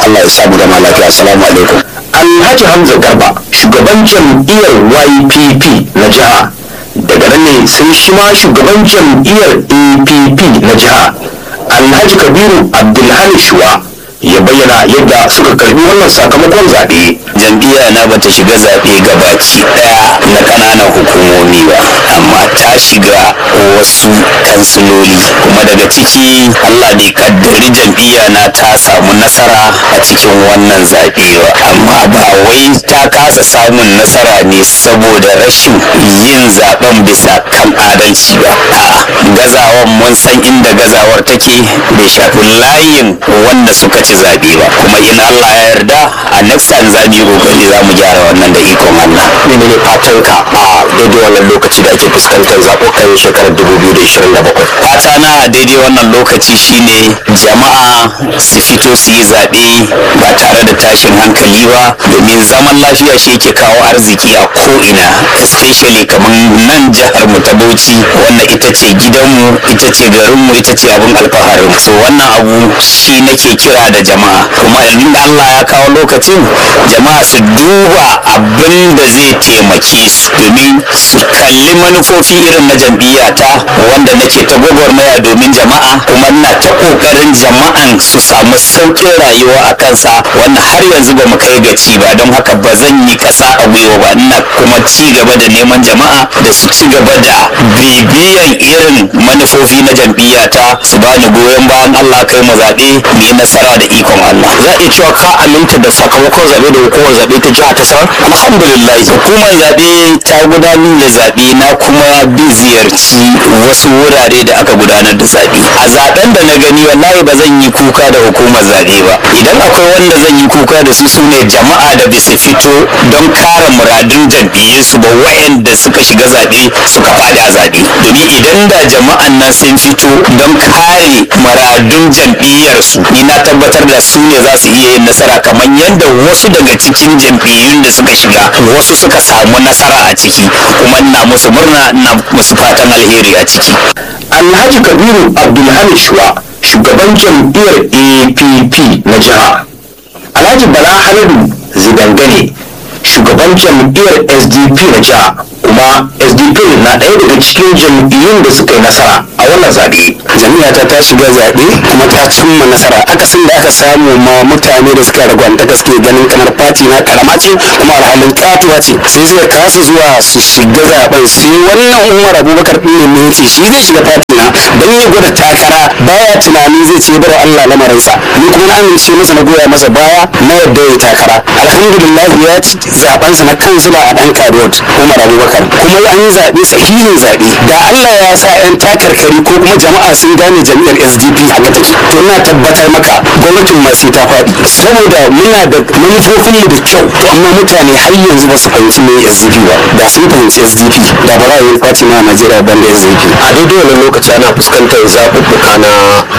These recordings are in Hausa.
Allah ya samu zama lafiya assalamu alaikum Alhaji Hamza Garba shugaban jam'iyyar YPP na jiha daga nan ne sai shi ma shugaban jam'iyyar APP na jiha Alhaji Kabiru Abdulhani Shuwa ya bayyana yadda suka karbi wannan sakamakon zaɓe. jam'iyya na bata shiga zaɓe gabaki ɗaya na ƙananan hukumomi ba amma ta shiga wasu kansiloli kuma daga ciki allah bai kaddari jam'iyya na ta samu nasara a cikin wannan zaɓe ba amma ba wai ta kasa samun nasara ne saboda rashin yin zaɓen bisa kan adalci ba a'a gazawan mun san inda gazawar take bai shafi layin wanda suka ci zaɓe ba kuma in allah ya yarda a next time za mu yi kokari za mu gyara wannan da ikon allah menene fatanka a daidai wannan lokaci da ake fuskantar zaɓukan shekarar 2027 fata na a daidai wannan lokaci shine jama'a su fito su yi zaɓe ba tare da tashin hankali ba domin zaman lafiya shi yake kawo arziki a ko'ina especially kamar nan jihar mu ta bauchi wannan ita ce gidanmu ita ce garinmu ita ce abin alfaharin so wannan abu shi nake kira da jama'a kuma inda Allah ya kawo lokacin jama'a su duba abin da zai taimake su domin su kalli manufofi irin na jam'iyyata wanda nake ta gwagwarmaya domin jama'a kuma ina ta kokarin jama'an su samu sauƙin rayuwa a kansa wanda har yanzu ba mu kai gaci ba don haka ba zan yi ƙasa a gwiwa ba ina kuma ci gaba da neman jama'a da su ci gaba da bibiyan irin manufofi na jam'iyyata su bani goyon bayan Allah kai mu zaɓe mu yi nasara da ikon Allah za a iya cewa ka aminta da sakamakon zaɓe da hukumar zaɓe ta jiha ta sanar alhamdulillah hukumar zaɓe ta gudanar da zaɓe na kuma bi ziyarci wasu wurare da aka gudanar da zaɓe a zaɓen da na gani wallahi ba zan yi kuka da hukumar zaɓe ba idan akwai wanda zan yi kuka da su su ne jama'a da bisa fito don kare muradun jam'iyyarsu ba wayanda suka shiga zaɓe suka faɗi a zaɓe domin idan da jama'an nan sun fito don kare muradun jam'iyyarsu ni na tabbatar da su ne za su iya yin nasara kamar yadda wasu daga cikin jam'iyyun da suka shiga wasu suka samu nasara a ciki kuma ina musu murna ina musu fatan alheri a ciki Alhaji Kabiru Abdulhamid Shuwa shugaban jam'iyyar APP na jiha. Alhaji Bala Halidu Zidangane shugaban jam'iyyar SDP na jiha kuma SDP na ɗaya daga cikin jam'iyyun da suka yi nasara a wannan zaɓe. jami'ata ta shiga zaɓe kuma ta cimma nasara akasin da aka samu ma mutane da suka ragwanta da suke ganin kamar fati na karama ce kuma alhalin katuwa ce sai suka kasa zuwa su shiga zaɓen sai wannan umar abubakar ɗin ne ya ce shi zai shiga fati na don ya gwada takara baya tunani zai ce bar allah lamarinsa ni kuma na amince masa na goya masa baya na yadda ya takara alhamdulillah ya ci zaɓensa na kansila a ɗan kadot umar abubakar kuma an yi zaɓe sahihin zaɓe da allah ya sa 'yan takarkari ko kuma jama'a sun gane jami'ar sdp haka take to ina tabbatar maka gwamnatin ma sai ta faɗi saboda muna da manufofinmu da kyau to amma mutane har yanzu ba su fahimci me sdp ba da sun fahimci sdp da ba za a yi fati ma a najeriya ban da sdp A daidai wannan lokaci ana fuskantar zaɓuɓɓuka na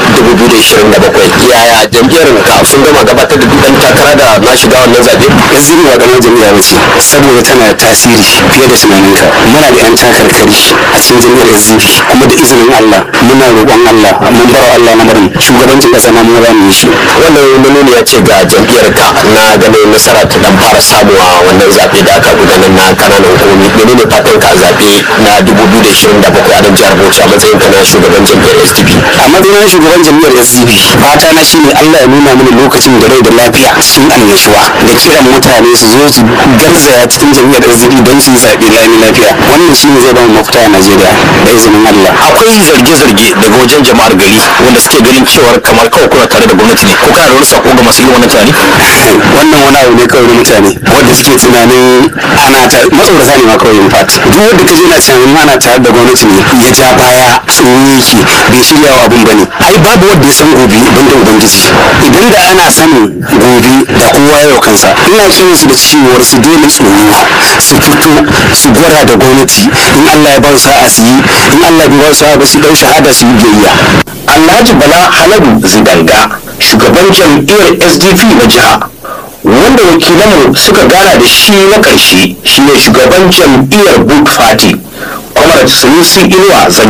2027 yaya jam'iyyar ka sun gama gabatar da duk ɗan takara da na shiga wannan zaɓe? sdp ba ƙaramar jami'a ba ce saboda tana da tasiri fiye da tunaninka muna da 'yan takarkari a cikin jami'ar sdp kuma da izinin allah muna roƙon allah mun bar wa allah lamarin shugabancin ƙasa ma mun za mu yi shi Wannan manuni ya ce ga jam'iyyar ka na ganin nasara ta dan fara samuwa wannan zaɓe da aka gudanar na kananan hukumomi menene fatan ka a zaɓe na 2027 a nan jihar Bauchi a matsayin ka na shugaban jam'iyyar SDP? a matsayin shugaban jam'iyyar sdp fata na shine allah ya nuna mini lokacin da rai da lafiya sun annashuwa da kiran mutane su zo su garzaya cikin jam'iyyar sdp don su yi zaɓe lami lafiya wannan shine zai ba mu mafita a najeriya da izinin allah Akwai zarge-zarge daga wajen jama'ar gari wanda suke ganin cewar kamar kawai kuna tare da gwamnati ne ko kana da wani sako ga masu irin wannan tunani? wannan wani abu ne kawai na mutane wanda suke tunanin ana ta matsaurata ne ma kawai in fact duk wanda ka je na tunanin ana tare da gwamnati ne ya ja baya tsoro yake bai shirya wa abin bane ai babu wanda ya san gobe banda ubangiji idan da ana sanin gobe da kowa yau kansa ina kiran su da cewar su daina tsoro su fito su gwara da gwamnati in Allah ya ba su sa'a su yi in Allah bai ba su sa'a ba su dau shahada su yi biyayya Alhaji Bala Haladu Zidanga shugaban jam'iyyar SDP na jiha wanda wakilanmu suka gana da shi na ƙarshe shine shugaban jam'iyyar Book Party Comrade Sanusi Inuwa Zangi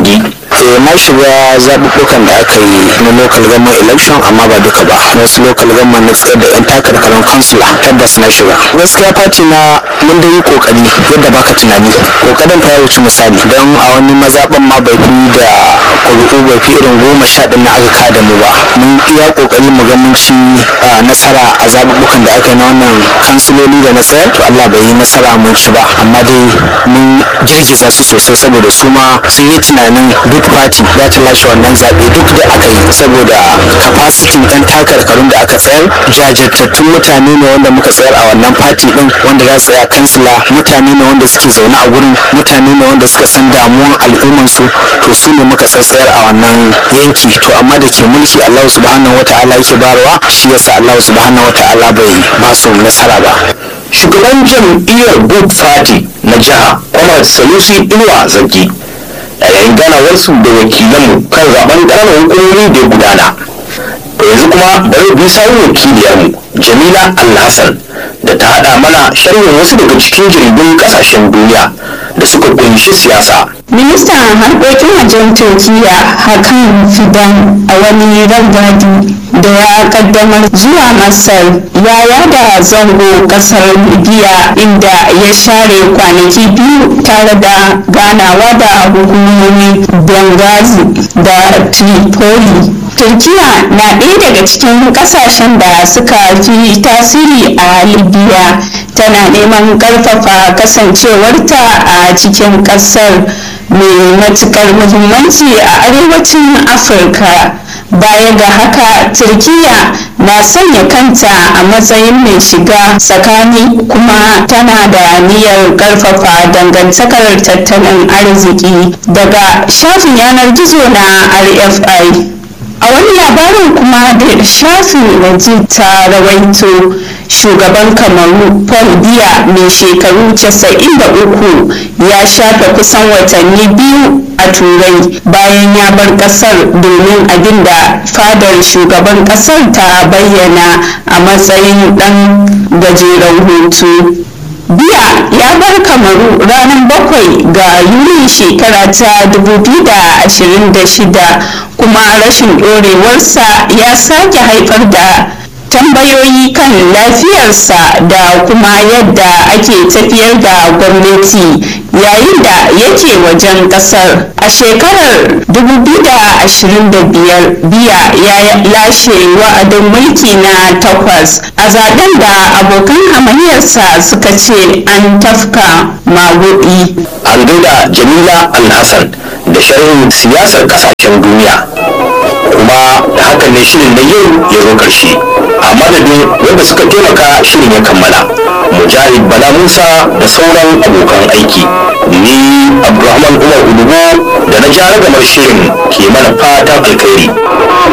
eh na shiga zaɓuɓɓukan da aka yi na local government election amma ba duka ba wasu local government na tsayar da yan takarkarin kansula tabbas na shiga gaskiya fati na mun da yi kokari yadda baka tunani kokarin fa ya wuce misali don a wani mazaɓan ma bai fi da ƙuri'u bai fi irin goma sha ɗin na aka kada mu ba mun iya kokari mu ga mun ci nasara a zaɓuɓɓukan da aka yi na wannan kansiloli da na tsayar to Allah bai yi nasara mun ci ba amma dai mun girgiza su sosai saboda su ma sun yi tunanin duk party za ta lashe wannan zaɓe duk da aka yi saboda capacity ɗan takarkarun da aka tsayar jajirtattun mutane ne wanda muka tsayar a wannan party ɗin wanda za su tsaya kansila mutane ne wanda suke zaune a gurin mutane ne wanda suka san damuwan al'ummansu to su ne muka tsayar a wannan yanki to amma da ke mulki Allah subhanahu wata'ala yake barawa shi yasa Allah subhanahu wata'ala bai ba su nasara ba shugaban jam'iyyar good party na jiha kwamar sanusi inuwa zargi a yayin ganawarsu da wakilanmu kan zaben ƙananan hukumomi da ya gudana to yanzu kuma bari bi sawun wakiliyarmu jamila alhassan da ta haɗa mana sharhin wasu daga cikin jaridun ƙasashen duniya da suka kunshi siyasa ministan harkokin wajen turkiya hakan fidan a wani rangadi da ya kaddamar zuwa masar ya yada zango kasar libya inda ya share kwanaki biyu tare da ganawa da hukumomi benghazi da tripoli turkiya na ɗaya daga cikin ƙasashen da suka fi tasiri a libya tana neman ƙarfafa kasancewarta a cikin ƙasar mai matuƙar muhimmanci a arewacin afirka baya ga haka turkiya na sanya kanta a matsayin mai shiga tsakani kuma tana da niyyar ƙarfafa dangantakar tattalin arziki daga shafin yanar gizo na rfi a wani labarin kuma da shafin waje ta rawaito shugaban kamaru paul biya mai shekaru 93 ya shafe kusan watanni biyu a turai bayan ya bar kasar domin abin da fadar shugaban kasar ta bayyana a matsayin dan gajeren hutu biya ya bar kamaru ranar bakwai ga yuli shekara ta 2026 kuma rashin ɗorewarsa ya sake haifar da tambayoyi kan lafiyarsa da kuma yadda ake tafiyar da gwamnati yayin da yake wajen kasar a shekarar 2025 biya ya lashe wa'adin mulki na takwas a zaben da abokan hamayyarsa suka ce an tafka magudi an gaida jamila alhassan da sharhin siyasar kasashen duniya kuma da hakan ne shirin na yau ya zo karshe a madadin wanda suka taimaka shirin ya kammala mujahid bala musa da sauran abokan aiki ni abdulrahman umar udubu da na ja ragamar shirin ke mana fatan alkhairi